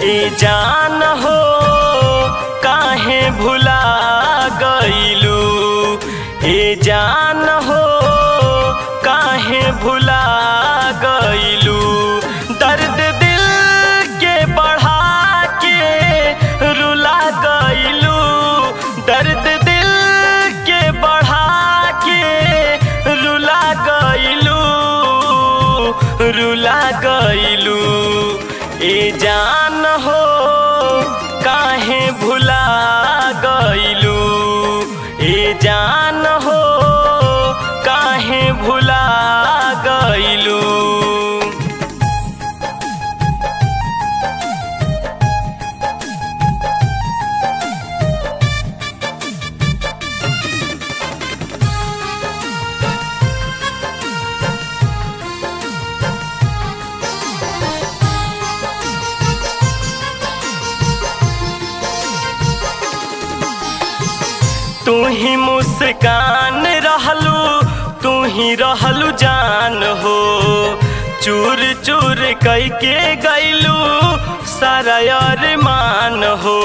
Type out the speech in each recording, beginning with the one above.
ए जान हो काहे भुला गईलू ए जान हो काहे भुला गईलू दर्द दिल के बढ़ा के रुला गईलू दर्द दिल के बढ़ा के रुला गईलू रुला गईलू ए जान हो काहे भुला गईलू ए जान हो काहे भुला गईलू तू ही मुस्कान रहलू तू ही रहलू जान हो चूर चूर कई के गईलू सारा अरमान हो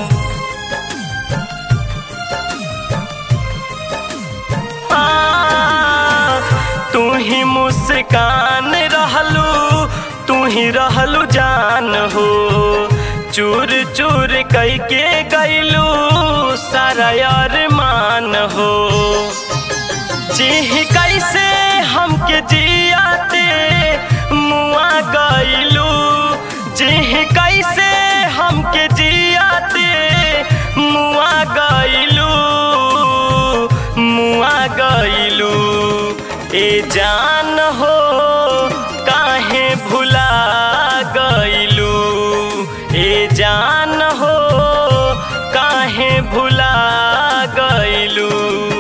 आ, तू ही मुस्कान रहलू तू ही रहलू जान हो चूर चूर कई के गईलू सारा अरमान हो जी कैसे हमके जियाते मुआ गईलू जी कैसे हमके जियाते मुआ गईलू मुआ गईलू ए जान हो काहे भुला गईलू ए जान हो काहे भुला गईलू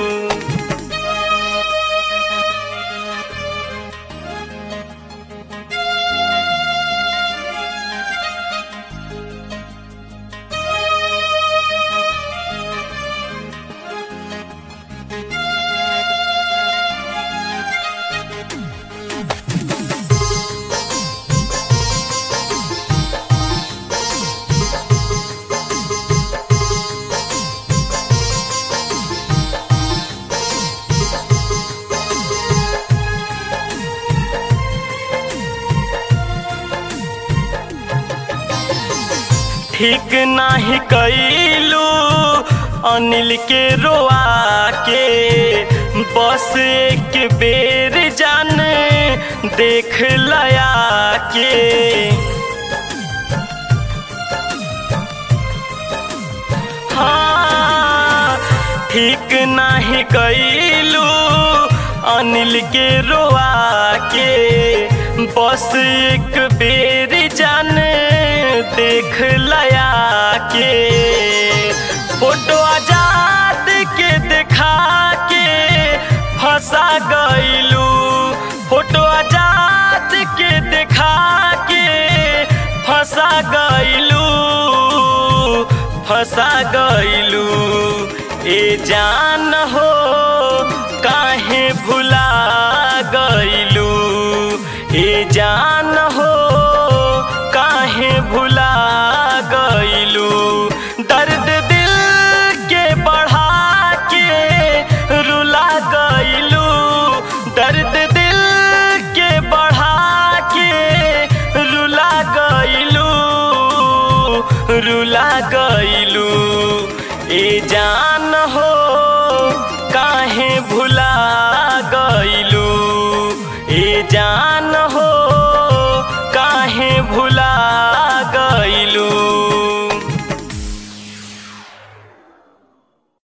ठीक नाही कैलू अनिल के रोआ के बस एक बेर जान देख लया के हाँ ठीक नाही कैलू अनिल के रोआ के बस एक बेर जान देख लया के फोटो आजाद के दिखा के फंसा गईलू फोटो आजाद के दिखा के फंसा गईलू फंसा गईलू ए जान हो काहे भुला गईलू ए जान हो काहे भुला गईलू दर्द दिल के बढ़ा के रुला गईलू दर्द दिल के बढ़ा के रुला गईलू रुला गईलू ए जान हो